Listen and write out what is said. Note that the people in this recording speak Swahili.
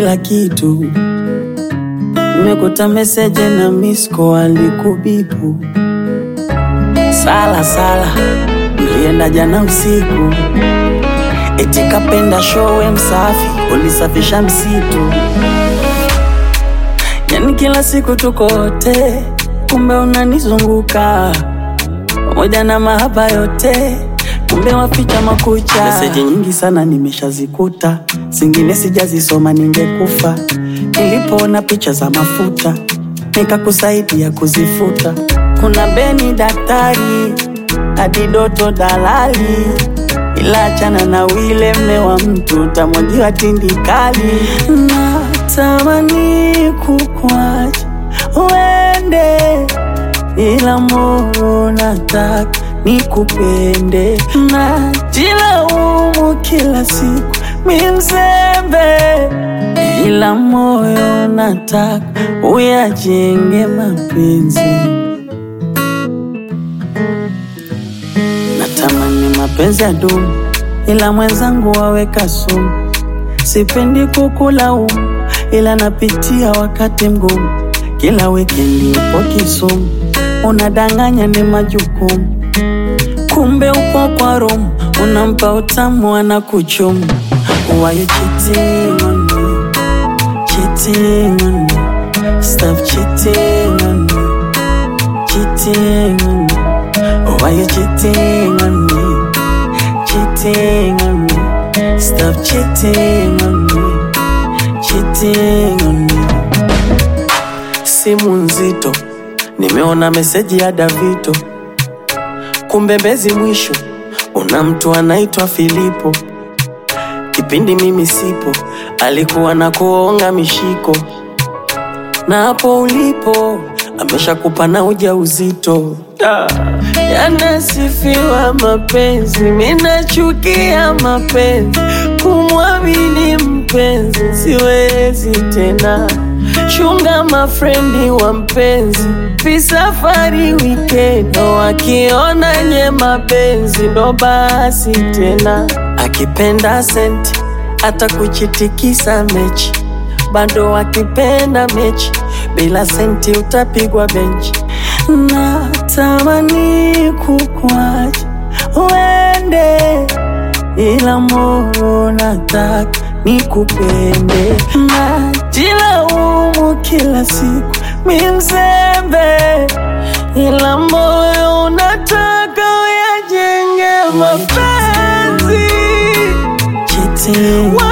kila kitu. Nimekuta meseje na misko alikubipu. Sala sala, ulienda jana usiku, eti kapenda showe msafi, ulisafisha msitu. Yani kila siku tuko wote, kumbe unanizunguka pamoja na mahaba yote, kumbe waficha makucha. Meseji nyingi sana nimeshazikuta, zingine sijazisoma, ningekufa. Nilipoona picha za mafuta, nikakusaidia kuzifuta. Kuna Beni daktari, hadi Doto dalali, ila achana na wile mme wa mtu, utamwagiwa tindikali. Natamani kukwacha uende ila moyo nataka nikupende, najilaumu kila siku mi mzembe, ila moyo nataka uyajenge mapenzi. Natamani mapenzi ya dumu, ila mwenzangu waweka sumu. Sipendi kukulaumu, ila napitia wakati mgumu. Kila wikendi upo Kisumu, unadanganya ni majukumu, kumbe upo kwa Rome, unampa utamu anakuchumu. Why you cheating on me? Cheating on me. Stop cheating on me. Cheating on me. Why you cheating on me? Cheating on me. Stop cheating on me. Cheating on me. Simu nzito, nimeona meseji ya Davito, kumbe Mbezi mwisho una mtu anaitwa Filipo. Kipindi mimi sipo, alikuwa na kuonga mishiko, na hapo ulipo ameshakupa na ujauzito. Da. Yanasifiwa mapenzi, minachukia mapenzi, kumwamini mpenzi siwezi tena. Chunga mafrendi wa mpenzi, visafari wikendo, wakiona nye mapenzi ndo basi tena. Akipenda senti hata kuchitikisa mechi, bado akipenda mechi bila senti utapigwa benchi. Natamani kukwacha uende, ila moyo nataka nikupende. Najilaumu kila siku mi mzembe, ila moyo unataka uyajenge mapenzi. cheating. Why